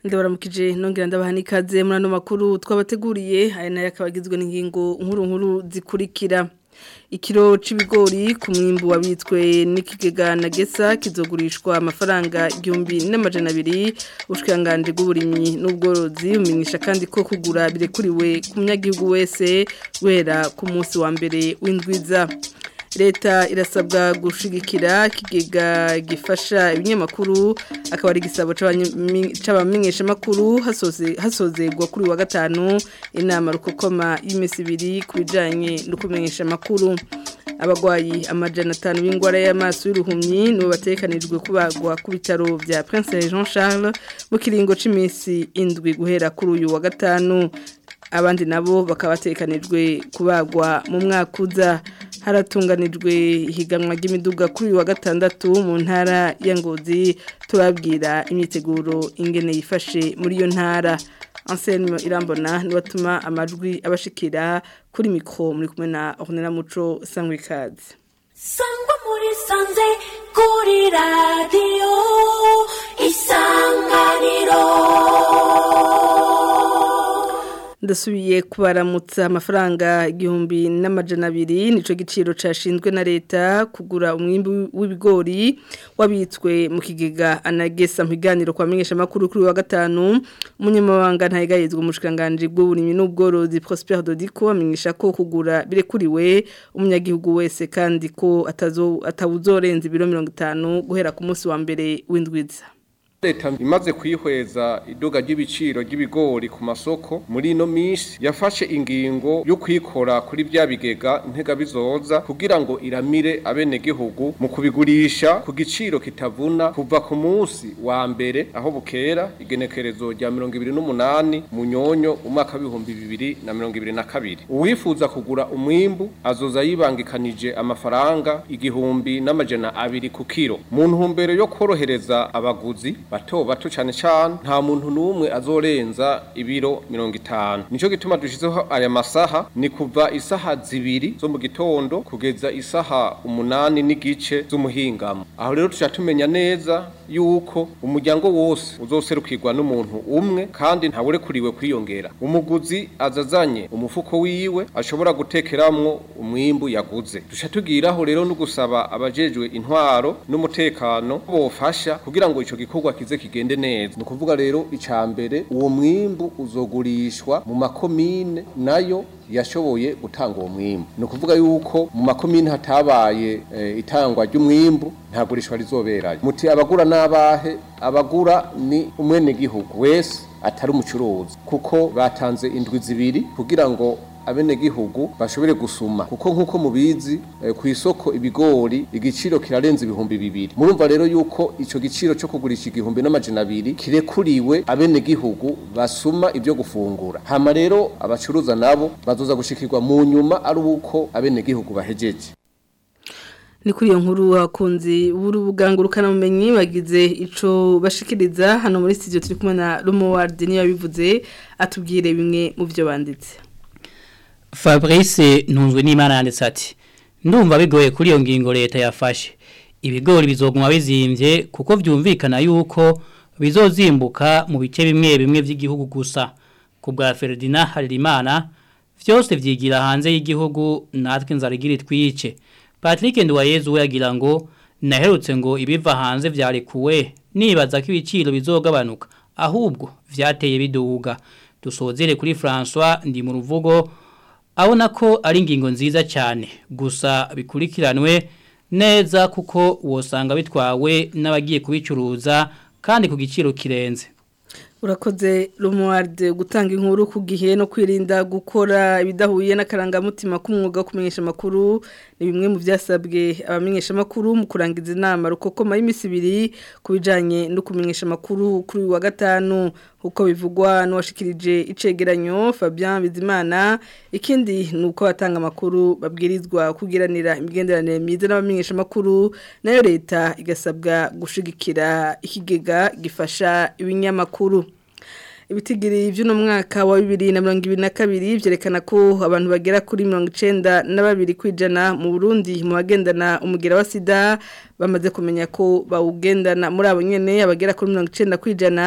ndabaramukije nongera ndabaha n'ikaze muri ano makuru twabateguriye aya nayo akaba agizwe n'ingingo nkuru nkuru zikurikira ikiro c'ibigori ku mwimbu wabitswe n'ikigega na gesa kizogurishwa amafaranga igihumbi n'amajana abiri ubushikiranganje bw'uburimyi n'ubworozi bumenyesha kandi ko kugura birekuriwe ku munyagihugu wese guhera ku munsi wa mbere w'indwiza leta irasabwa gushigikira kigega gifasha ibinyamakuru akaba ari igisabo c'abamenyesha makuru hasozerwa kuri wa gatanu inama rukokoma y'imisi ibiri ku bijanye no kumenyesha makuru abagwayi amajana atanu b'ingwara y'amaso y'uruhumyi nibo batekanijwe kubagwa ku bitaro vya Prince Jean Charles mu kiringo c'imisi indwi guhera kuri uyu wa gatanu abandi nabo bakaba batekanijwe kubagwa mu mwaka uza haratunganijwe ihiganwa ry'imiduga kuri uyu wa gatandatu mu ntara ya Ngozi turabwira imyiteguro ingene yifashe muri iyo ntara Anselme Irambona ni watuma amajwi abashikira kuri mikro muri kumwe na Ornella Muco Sangwikazi Sangwa muri sanze kuri radio isanganiro ndasubiye kubaramutsa amafaranga igihumbi n'amajana abiri nico giciro cashinzwe na leta kugura umwimbu w'ibigori wabitswe mu kigega anagesa mu biganiro kwa menyesha makuru kuri wa gatanu umunyamabanga ntayigayizwe umushikanganje bw'uburimyi n'ubworozi Prosper Dodico amenyesha ko kugura birekuriwe umunyagihugu wese kandi ko atazo atawuzorenza ibiro 50 guhera ku munsi wa mbere w'indwiza leta imaze kwihweza iduga ry'ibiciro ry'ibigori ku masoko muri ino minsi yafashe ingingo yo kwikora kuri bya bigega ntega bizoza kugira ngo iramire abenegihugu mu kubigurisha ku giciro kitavuna kuva ku munsi wa mbere aho bukera igenekerezo rya mirongo ibiri n'umunani munyonyo umwaka w'ibihumbi bibiri na mirongo ibiri na kabiri uwifuza kugura umwimbu azoza yibangikanije amafaranga igihumbi n'amajana abiri ku kiro mu ntumbero yo korohereza abaguzi bato bato cyane cyane nta muntu n'umwe azorenza ibiro mirongo itanu nicyo gituma dushyizeho aya masaha ni kuva isaha zibiri zo mu gitondo kugeza isaha umunani n'igice z'umuhingamo aho rero tujya tumenya neza yuko umuryango wose uzoserukirwa n'umuntu umwe kandi ntawurekuriwe kwiyongera umuguzi azazanye umufuko wiwe ashobora gutekeramwo umwimbu yaguze dushya tugiraho rero no gusaba abajejwe intwaro n'umutekano bofasha kugira ngo ico gikorwa kize kigende neza ni ukuvuga rero icya mbere uwo mwimbu uzogurishwa mu makomine nayo yashoboye gutanga uwo mwimbu ni ukuvuga yuko mu makomine hatabaye itangwa ry'umwimbu nta gurishwa rizoberayo muti abagura n'abahe abagura ni umwenegihugu wese atari umucuruzi kuko batanze indwi zibiri kugira ngo abenegihugu bashobore gusuma kuko nkuko mubizi e, ku isoko ibigori igiciro kirarenza ibihumbi bibiri murumva rero yuko ico giciro cyo kugurisha igihumbi n'amajana abiri kirekuriwe abenegihugu basuma ibyo gufungura hama rero abacuruza nabo bazoza gushikirwa mu nyuma ari uko abenegihugu bahejeje ni kuri iyo nkuru hakunze ubugangurukana bumenyi bagize ico bashikiriza hano muri studio turi kumwe na Romoward niyo yabivuze atubwire bimwe mu byo banditse Fabrice ntunzwe n'Imana yanditse ati ndumva bigoye kuri iyo ngingo leta yafashe ibigori bizoguma bizimbye kuko vyumvikana yuko bizozimbuka mu bice bimwe bimwe by'igihugu gusa ku bwa Ferdinand Harimana vyose vyigira hanze y'igihugu natwe nzarigira twice Patrick Ndwayezu we yagira ngo naherutse ngo ibiva hanze vyarekuwe nibaza ko ibiciro bizogabanuka ahubwo vyateye biduga dusozere kuri François ndi mu ruvugo abona ko ari ingingo nziza cyane gusa bikurikiranwe neza kuko wosanga bitwawe n'abagiye kubicuruza kandi ku giciro kirenze urakoze rumuwarde gutanga inkuru ku gihe no kwirinda gukora ibidahuye n'akarangamutima k'umwuga wo kumenyesha amakuru ni bimwe mu byasabwe abamenyesha amakuru mu kurangiza inama rukokoma y'imisi ibiri ku bijyanye no kumenyesha amakuru kuri uyu wa gatanu uko bivugwa n'uwashikirije icegeranyo Fabien Bizimana ikindi ni uko batanga amakuru babwirizwa kugiranira imigenderanire myiza n'abamenyesha amakuru nayo leta igasabwa gushigikira ikigega gifasha ibinyamakuru ibitigiri by'uno mwaka wa bibiri na mirongo ibiri na kabiri byerekana ko abantu bagera kuri mirongo icenda na babiri kwijana mu burundi mu bagendana umugera wa sida bamaze kumenya ko bawugendana muri abo nyene abagera kuri mirongo icenda kwijana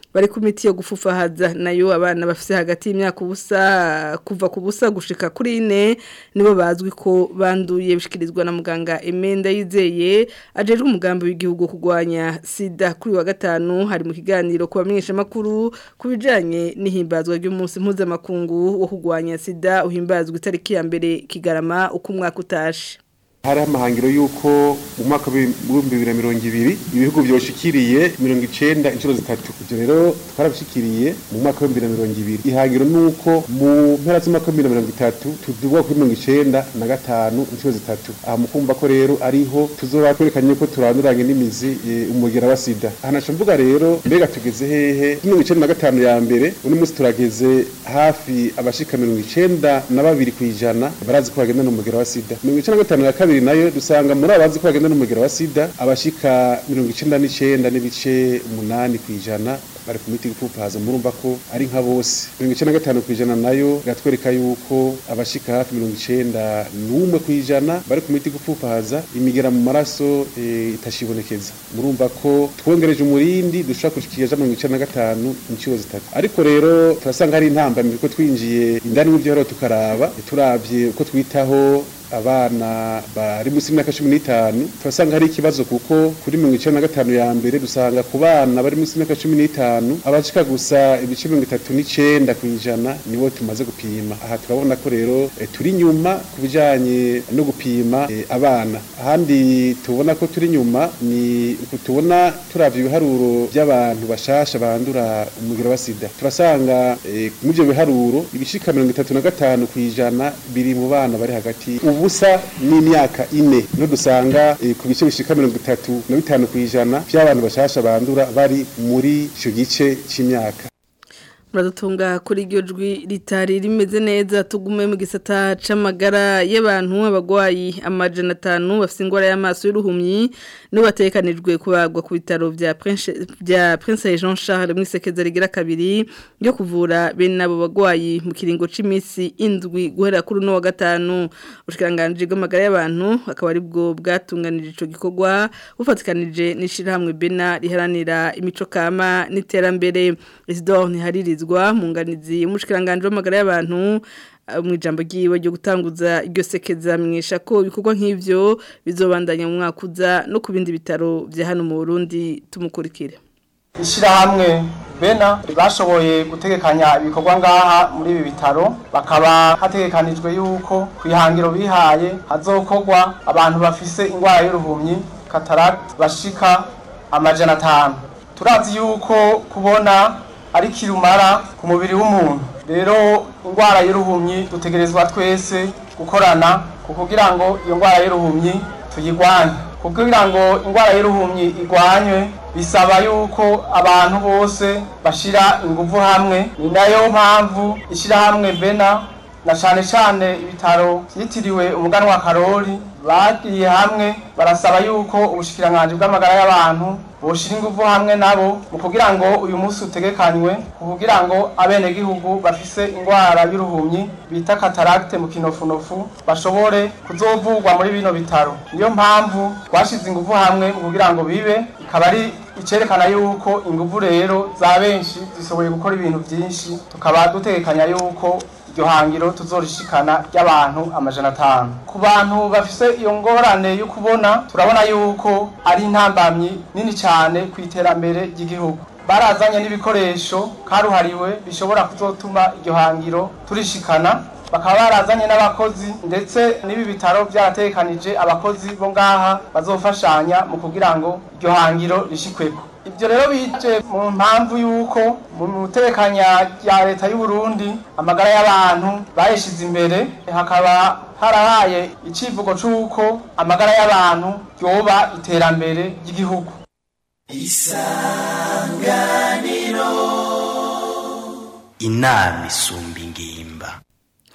bari ku miti yo gufufahaza nayo abana bafite hagati y'imyaka ubusa kuva ku busa gushika kuri ine nibo bazwi ko banduye bishikirizwa na muganga Emenda yizeye ajejwe umugambi w'igihugu kurwanya sida kuri wa gatanu hari mu kiganiro ku bamenyesha makuru kubijanye n'ihimbazwa ry'umunsi mpuzamakungu wo kurwanya sida uhimbazwa itariki ya mbere kigarama uko umwaka utashe hari amahangiro y'uko mu mwaka w'ibihumbi bibiri na mirongo ibiri ibihugu byoshikiriye mirongo icenda inshuro zitatu ibyo rero twarabishikiriye mu mwaka w'ibihumbi bibiri na mirongo ibiri ihangiro ni uko mu mpera z'umwaka w'ibihumbi bibiri na mirongo itatu tuduga kuri mirongo icenda na gatanu inshuro zitatu aha mu kumva ko rero ariho tuzoba twerekanye ko turanduranye n'imizi umugera wa sida aha naco mvuga rero mbega tugeze hehe mirongo icenda na gatanu ya mbere uno munsi turageze hafi abashika mirongo icenda na babiri kw'ijana barazi ko bagenda n'umugera wa sida mirongo icenda na gatanu ya kabiri kabiri nayo dusanga muri abazi ko bagenda n'umugera wa sida abashika mirongo icenda n'icenda n'ibice umunani kw'ijana bari ku miti gupfupaza murumva ko ari nka bose mirongo icenda na gatanu kw'ijana nayo iratwereka yuko abashika hafi mirongo icenda n'umwe kw'ijana bari ku miti gupfupaza imigera mu maraso e, itashibonekeza murumva ko twongereje umurindi dushobora gushikira mirongo icenda na gatanu inshuro zitatu ariko rero turasanga hari intambamyi ko twinjiye indani y'ivyo tukaraba turavye uko twitaho abana bari munsi y'imyaka cumi n'itanu turasanga hari ikibazo kuko kuri mirongo icenda na gatanu ya mbere dusanga ku bana bari munsi y'imyaka cumi n'itanu abashika gusa ibice mirongo itatu n'icenda kw'ijana nibo tumaze gupima aha turabona ko rero e, turi nyuma ku bijanye no gupima e, abana ahandi tubona ko turi nyuma ni uku tubona turavye ibiharuro by'abantu bashasha bandura umugira wa sida turasanga e, muri ivyo biharuro ibishika mirongo itatu na gatanu kw'ijana biri mu bana bari hagati ubusa n'imyaka ine no dusanga e, ku bice bishika mirongo itatu na bitanu kw'ijana by'abantu bashasha bandura bari muri ico gice c'imyaka muradutunga kuri iryo jwi ritari rimeze neza tugume mu gisata c'amagara y'abantu abagwayi amajana atanu bafite ingwara y'amaso y'uruhumyi nibo batekanijwe kubagwa ku bitaro vya Prince vya Prince Jean Charles mu isekeza rigira kabiri ryo kuvura bene abo bagwayi mu kiringo c'imisi indwi guhera kuri no wa gatanu ushikiranganje bw'amagara y'abantu akaba ari bwo bwatunganije ico gikorwa bufatikanije n'ishirahamwe Bena riharanira imico kama n'iterambere Isidore Ntihariri kubahirizwa mu nganizi y'umushikiranganje w'amagara y'abantu mu ijambo ryiwe ryo gutanguza iryo sekeza mwesha ko ibikorwa nk'ivyo bizobandanya mu mwaka uza no ku bindi bitaro vya hano mu Burundi tumukurikire ishirahamwe bena bashoboye gutegekanya ibikorwa ngaha muri ibi bitaro bakaba hategekanijwe yuko ku ihangiro bihaye hazokorwa abantu bafise ingwara y'uruhumyi cataracte bashika amajana atanu turazi yuko kubona ari kirumara ku mubiri w'umuntu rero indwara y'uruhumyi dutegerezwa twese gukorana kugira ngo iyo ndwara y'uruhumyi tuyigwanye kugira ngo indwara y'uruhumyi igwanywe bisaba yuko abantu bose bashira ingufu hamwe ni nayo mpamvu ishyirahamwe bena na cyane cyane ibitaro byitiriwe umuganwa karori bagiye hamwe barasaba yuko ubushikiranganje bw'amagara y'abantu boshira ingufu hamwe nabo mu kugira ngo uyu munsi utegekanywe kugira ngo abenegihugu bafise indwara y'uruhumyi bita cataracte mu kinofunofu bashobore kuzovurwa muri bino bitaro niyo mpamvu twashize ingufu hamwe mu kugira ngo bibe ikaba ari icerekana yuko ingufu rero za benshi zishoboye gukora ibintu byinshi tukaba dutekanya yuko iryo hangiro tuzorishikana ry'abantu amajana atanu ku bantu bafise iyo ngorane yo kubona turabona yuko ari intambamyi nini cyane ku iterambere ry'igihugu barazanye n'ibikoresho karuhariwe bishobora kuzotuma iryo hangiro turishikana bakaba barazanye n'abakozi ndetse n'ibi bitaro byaratekanije abakozi bo ngaha bazofashanya mu kugira ngo iryo hangiro rishikweko ibyo rero bije mu mpamvu y'uko mu mutekanya rya leta y'u Burundi amagara y'abantu bayishize imbere hakaba harahaye icivugo c'uko amagara y'abantu yoba iterambere ry'igihugu isanganiro inama isumba ingimba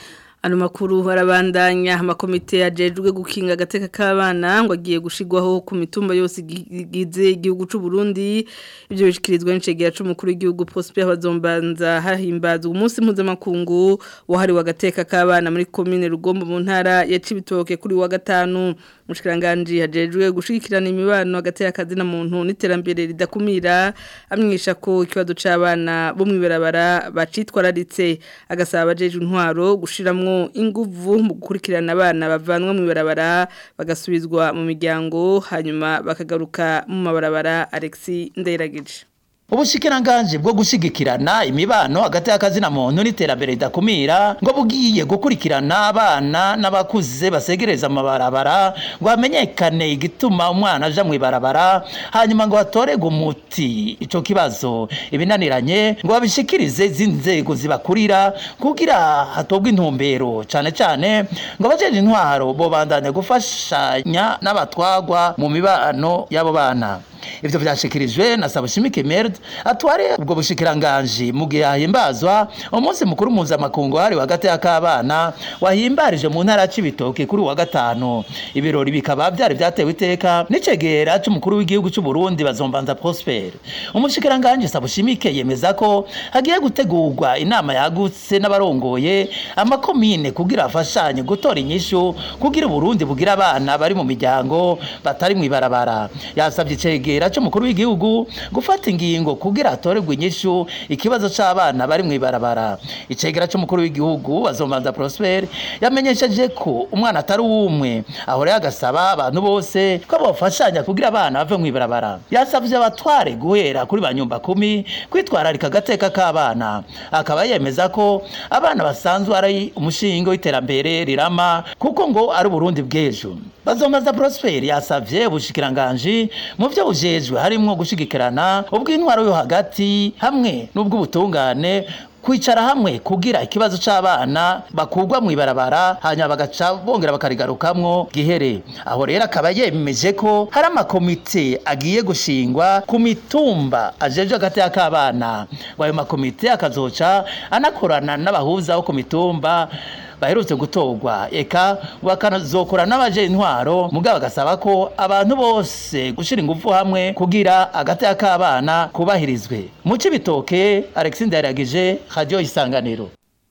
Ano makuru harabandanya amakomite yajejwe gukinga agateka k'abana ngo agiye gushigwaho ku mitumba yose igize igihugu c'u Burundi ibyo bishikirizwa n'icegera c'umukuru w'igihugu Prosper Bazombanza hahimbazwa umunsi mpuzamakungu wahariwe agateka k'abana muri commune Rugombo mu ntara ya Cibitoke kuri wa gatanu mushikiranganje hajejwe gushigikirana imibano hagati y'akazi na muntu n'iterambere ridakumira amwisha ko ikibazo c'abana bo mwibarabara bacitwararitse agasaba abajejwe intwaro gushiramwo inguvu mu gukurikirana abana bavanwa mu ibarabara bagasubizwa mu miryango hanyuma bakagaruka mu mabarabara Alexis Ndayiragije Ubushikiranganje bwo gushigikirana imibano hagati y'akazi na muntu n'iterambere ridakumira ngo bugiye gukurikirana abana n'abakuze basegereza amabarabara ngo hamenyekane igituma umwana aja mu ibarabara hanyuma ngo hatorerwe umuti ico kibazo ibinaniranye ngo babishikirize z'inzego zibakurira kugira hatobwe intumbero cane cane ngo abajeje intwaro bobandanya gufashanya n'abatwagwa mu mibano y'abo bana ivyo vyashikirijwe na Sabushimike Merde atware ubwo bushikiranganje mu gihe yahimbazwa umunsi mukuru mpuzamakungu hari hagati y'akabana wahimbarije mu ntara c'ibitoke kuri wa gatanu ibirori bikaba byari byatewe iteka n'icegera c'umukuru w'igihugu c'u Burundi bazombanza Prosper umushikiranganje Sabushimike yemeza ko hagiye gutegurwa inama yagutse n'abarongoye amakomine kugira afashanye gutora inyishu kugira Burundi bugira abana bari mu miryango batari mu ibarabara yasabye icegera kigera cy'umukuru w'igihugu gufata ingingo kugira atorerwe inyishu ikibazo c'abana bari mwibarabara icegera cy'umukuru w'igihugu azombanza Prosper yamenyesheje ko umwana atari umwe ahore agasaba abantu bose ko bofashanya kugira abana bave mwibarabara yasavye abatware guhera kuri banyumba kumi kwitwararika agateka k'abana akaba yemeza ko abana basanzwe ari umushinga w'iterambere rirama kuko ngo ari Burundi bw'ejo bazombaza Prosper yasavye ubushikiranganje mu byo bujejwe harimwo gushigikirana ubw'intwaro yo hagati hamwe n'ubw'ubutungane kwicara hamwe kugira ikibazo c'abana bakugwa mu ibarabara hanyuma bagaca bongera bakarigarukamwo gihere aho rero akaba yemeje ko hari amakomite agiye gushingwa ku mitumba ajeje hagati y'akabana ayo makomite akazoca anakorana n'abahuza bo ku mitumba baherutse gutorwa eka bakanazokora n'abaje intwaro mugabo bagasaba ko abantu bose gushira ingufu hamwe kugira agati k'abana kubahirizwe mu cibitoke Alexis Ndaragije radio isanganiro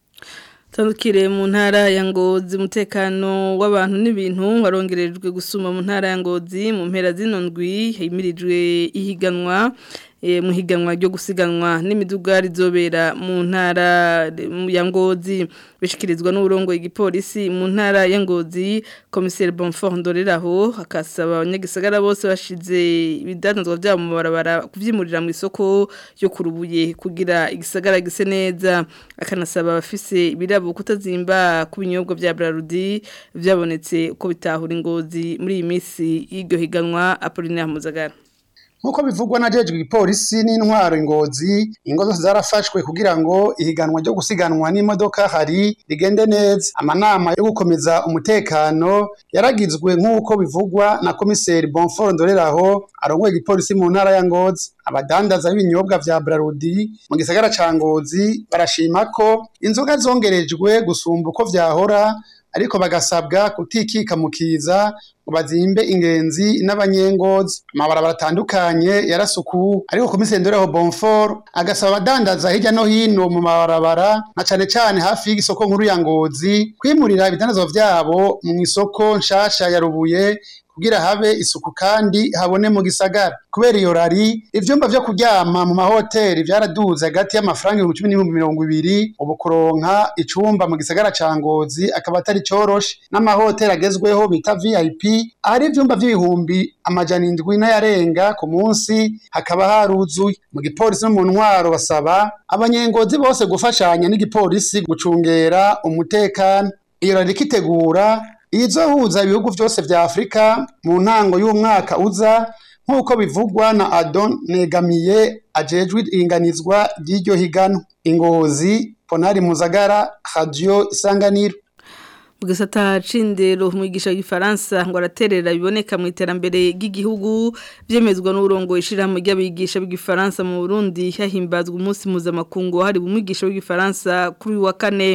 Tandukire mu ntara ya Ngozi umutekano w'abantu n'ibintu warongerejwe gusuma mu ntara ya Ngozi mu mpera zino ndwi himirijwe ihiganwa mu higanwa ryo gusiganwa n'imiduga rizobera mu ntara ya Ngozi bishikirizwa n'uburongo igipolisi mu ntara ya Ngozi komiseri Bonfort Ndoreraho akasaba abanyagisagara bose bashize ibidanzwa byabo mu barabara kuvyimurira mu isoko yo kurubuye kugira igisagara gise neza akanasaba abafise ibirabo kutazimba ku binyobwa bya Brarudi byabonetse uko bitahura ingozi muri iyi minsi y'iryo higanwa Apollinaire Muzagara nkuko bivugwa na jejwe igipolisi n'intwaro ingozi ingo zose zarafashwe kugira ngo ihiganwa ryo gusiganwa n'imodoka hari rigende neza amanama yo gukomeza umutekano yaragizwe nk'uko bivugwa na komiseri Bonfort Ndoreraho arongoye igipolisi mu ntara ya Ngozi abadandaza b'ibinyobwa vya Brarudi mu gisagara ca Ngozi barashima ko inzoga zongerejwe gusumba uko vyahora ariko bagasabwa kutikika mu kiza ngo bazimbe ingenzi n'abanyengozi amabarabara atandukanye yarasukuwe ariko komiseri Ndoreho Bonfort agasaba abadandaza hirya no hino mu mabarabara na cane cane hafi y'isoko nkuru ya Ngozi kwimurira ibidandazwa vyabo mu isoko nshasha ya Rubuye kugira habe isuku kandi habone mu gisagara kubera iyo rari ivyumba vyo kuryama mu mahoteli vyaraduze hagati y'amafaranga ibihumbi cumi n'ibihumbi mirongo ibiri ubu kuronka icumba mu gisagara ca Ngozi akaba atari coroshe n'amahoteli agezweho bita VIP ahari ivyumba vy'ibihumbi amajana indwi n'ayarenga ku munsi hakaba haruzuye mu gipolisi no mu ntwaro basaba abanyengozi bose gufashanya n'igipolisi gucungera umutekano iyo rari ikitegura izohuza ibihugu vyose vya Afrika mu ntango y'umwaka uza nk'uko bivugwa na Adon Negamiye ajejwe iringanizwa ry'iryo higano ingozi Ponari Muzagara Radio Isanganiro Mugisata cindero umwigisha w'igifaransa ngo araterera biboneka mu iterambere ry'igihugu byemezwa n'urongo ishirahamwe ry'abigisha b'igifaransa mu Burundi hahimbazwa umunsi mpuzamakungu hari umwigisha w'igifaransa kuri wa kane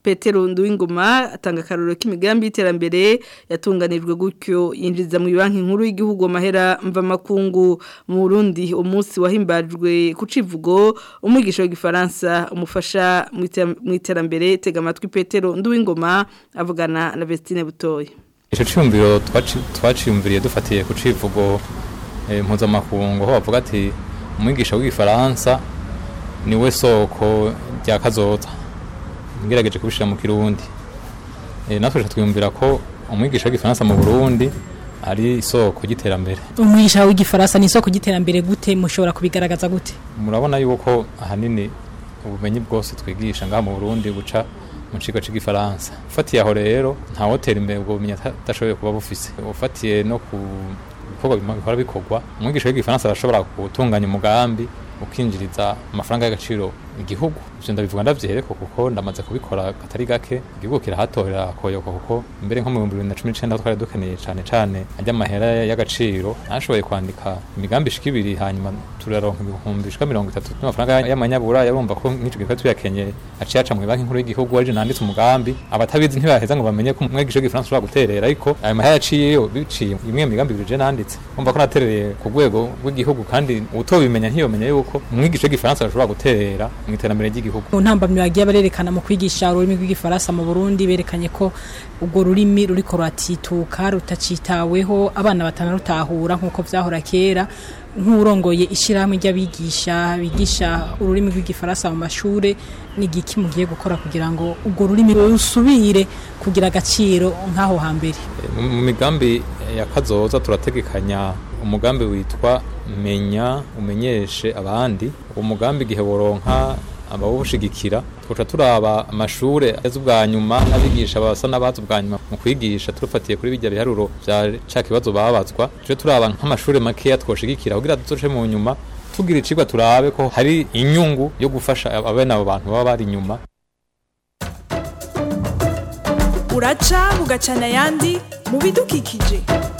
Petero Nduwingoma atanga akaroro k'imigambi y'iterambere yatunganijwe gutyo yinjiza mu banki nkuru y'igihugu amahera mva makungu mu Burundi umunsi wahimbajwe ku civugo umwigisha w'igifaransa umufasha mu iterambere tega amatwi Petero Nduwingoma avugana na Vestine Butoyi Ico cyumviro twaciyumviriye dufatiye ku civugo mpuzamakungu aho bavuga ati umwigisha w'igifaransa niwe soko rya kazoza ngerageje kubishira mu kirundi natwe twiyumvira ko umwigisha w'igifaransa mu Burundi ari isoko ry'iterambere umwigisha w'igifaransa ni isoko ry'iterambere gute mushobora kubigaragaza gute murabona yuko ahanini ubumenyi bwose twigisha ngaha mu Burundi buca mu kigo cy'igifaransa ufatiye aho rero nta hoteli imbere ubwo bumenyi atashoboye kuba bufise ufatiye no ku bikorwa bikora bikorwa umwigisha w'igifaransa arashobora gutunganya umugambi ukinjiriza amafaranga y'agaciro igihugu ivyo ndabivuga ndavyereko kuko ndamaze kubikora katari gake igihugu kirahatorera koyoka kuko mbere nko mu 2019 twari dukeneye cane cane ajya amahera y'agaciro nashoboye kwandika imigambi ishika ibiri hanyuma turaronka ibihumbi bishika mirongo itatu n'amafaranga y'amanyabura yarumva ko nk'ico gikorwa tuyakenye aciye aca mu banki nkuru y'igihugu waje nanditse umugambi abatabizi ntibaheza ngo bamenye ko umwigisha w'igifaransa ushobora guterera ariko ayo mahera yaciyeyo biciye imwe migambi ibiri je nanditse umva ko naterereye ku rwego rw'igihugu kandi utobimenya ntiyomenya yuko umwigisha w'igifaransa ashobora guterera mu iterambere ry'igihugu mu ntambamyi bagiye barerekana mu kwigisha ururimi rw'igifaransa mu Burundi berekanye ko ubwo rurimi ruriko ruratituka rutacitaweho abana batanarutahura nk'uko vyahora kera nk'urongoye ishyirahamwe ry'abigisha bigisha ururimi rw'igifaransa mu mashure ni igiki mugiye gukora kugira ngo ubwo rurimi rusubire kugira agaciro nk'aho hambere mu migambi ya kazoza turategekanya umugambi witwa menya umenyeshe abandi uwo mugambi igihe woronka abawushigikira twoca turaba amashure azi ubwa nyuma n'abigisha basa n'abazi ubwa nyuma mu kwigisha turufatiye kuri bijya biharuro vya ca kibazo babazwa tuje turaba nk'amashure makeya twoshigikira kugira duzoce mu nyuma tugira icigwa turabe ko hari inyungu yo gufasha abene abo bantu baba bari inyuma uraca bugacana ayandi mu bidukikije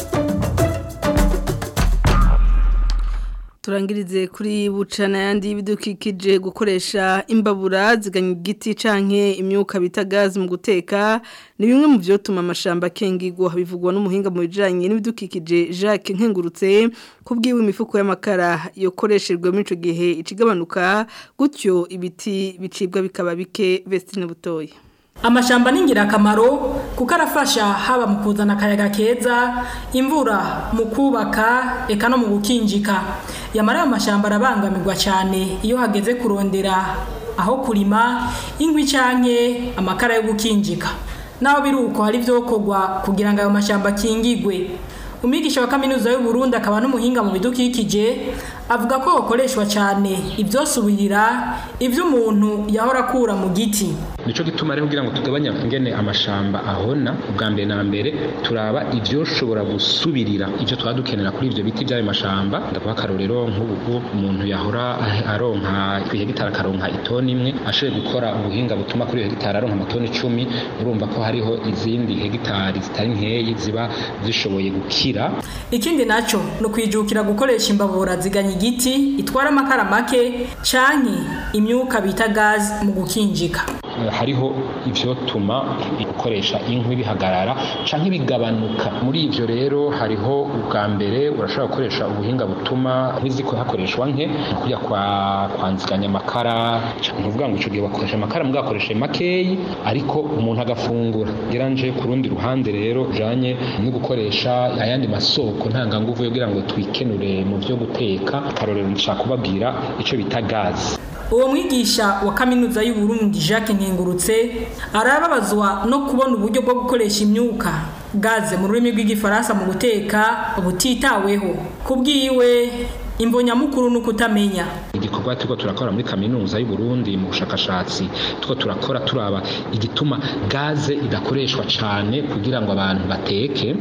turangirize kuri bucana yandi y'ibidukikije gukoresha imbabura ziganya igiti canke imyuka bita gazi mu guteka ni bimwe mu vyotuma amashamba akengigwa bivugwa n'umuhinga mu bijanye n'ibidukikije Jacques Nkengurutse kubwiwe imifuko y'amakara yokoreshejwe muri ico gihe icigabanuka gutyo ibiti bicibwa bikaba bike Vestine Butoyi amashamba ni ingirakamaro kuko arafasha haba mu kuzana akayaga keza imvura mu kubaka eka no mu gukinjika yamara ayo mashyamba arabangamirwa cyane iyo hageze kurondera aho kurima inkwi canke amakara yo gukinjika naho biri uko hari ibyokorwa kugira ngo ayo mashyamba akingigwe umwigisha wa kaminuza y'u Burundi akaba n'umuhinga mu bidukikije avuga ko hakoreshwa cyane ibyosubirira ibyo umuntu yahora akura mu giti nico gituma rero kugira ngo tugabanye ingene amashamba ahona ubwa mbere na mbere turaba ivyoshobora gusubirira ivyo twaba dukenera kuri ivyo biti vy'ayo mashamba ndavuga akarorero nk'ubu umuntu yahora aronka kwihegitara akaronka itoni imwe ashoboye gukora ubuhinga butuma kuri iyo hegitari aronka amatoni icumi urumva ko hariho izindi hegitari zitari nkeyi ziba zishoboye gukira ikindi naco ni ukwijukira gukoresha imbabura ziganya igiti itwara amakara make canke imyuka bita gazi mu gukinjika hariho ivyotuma gukoresha inkwi bihagarara canke bigabanuka muri ivyo rero hariho ubwa mbere urashobora gukoresha ubuhinga butuma nk'iziko hakoreshwa nke kujya kwa kwanziganya amakara nkuvuga ngo ico gihe bakoresha amakara mugakoresha makeyi ariko umuntu agafungura geranje ku rundi ruhande rero janye no gukoresha ayandi masoko ntanganguvu kugira ngo twikenure mu vyo guteka akarorero nshaka kubabwira ico bita gazi uwo mwigisha wa kaminuza y'u Burundi Jacques Nkengurutse arababazwa no kubona uburyo bwo gukoresha imyuka gaze mu rurimi rw'igifaransa mu guteka butitaweho kubwiwe imbonyamukuru ni ukutamenya igikorwa turiko turakora muri kaminuza y'u Burundi mu bushakashatsi turiko turakora turaba igituma gaze idakoreshwa cane kugira ngo abantu bateke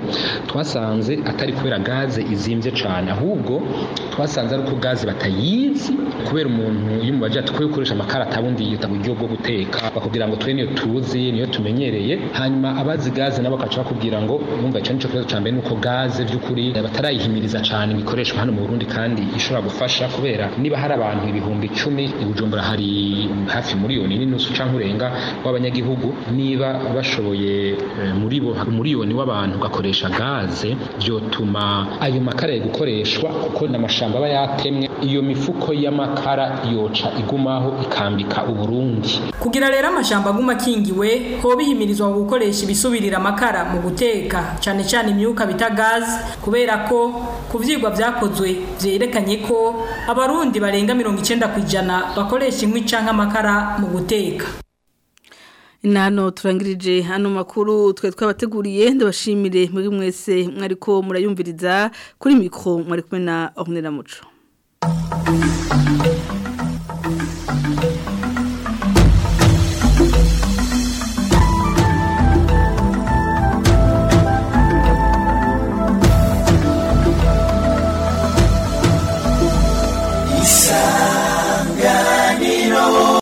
twasanze atari kubera gaze izimvye cane ahubwo twasanze ari uko gaze batayizi kubera umuntu iyo umubaje ati ko ukoresha amakara atabundi yita buryo bwo guteka bakubwira ngo twe niyo tuzi niyo tumenyereye hanyuma abazi gaze nabo bakaca bakubwira ngo numva icyo nico kibazo cambere nuko gaze by'ukuri batarayihimiriza cyane bikoreshwa hano mu Burundi kandi ishobora gufasha kubera niba hari abantu ibihumbi icumi i Bujumbura hari hafi miliyoni n'inusu canke urenga w'abanyagihugu niba bashoboye eh, muri bo umuriyoni w'abantu gakoresha gaze byotuma ayo makara gukoreshwa kuko n'amashamba aba yatemwe iyo mifuko y'amakara yoca igumaho ikambika uburundi kugira rero amashamba aguma akingiwe ho bihimirizwa gukoresha ibisubirira amakara mu guteka cyane cyane imyuka bita gaze kubera ko ku vyigwa vyakozwe vyerekanye ko abarundi barenga mirongo icenda ku ijana bakoresha inkwi canke amakara mu guteka Nano turangirije hano makuru twe twabateguriye ndabashimire muri mwese mwariko murayumviriza kuri mikro mwari kumwe na Ornella Muco.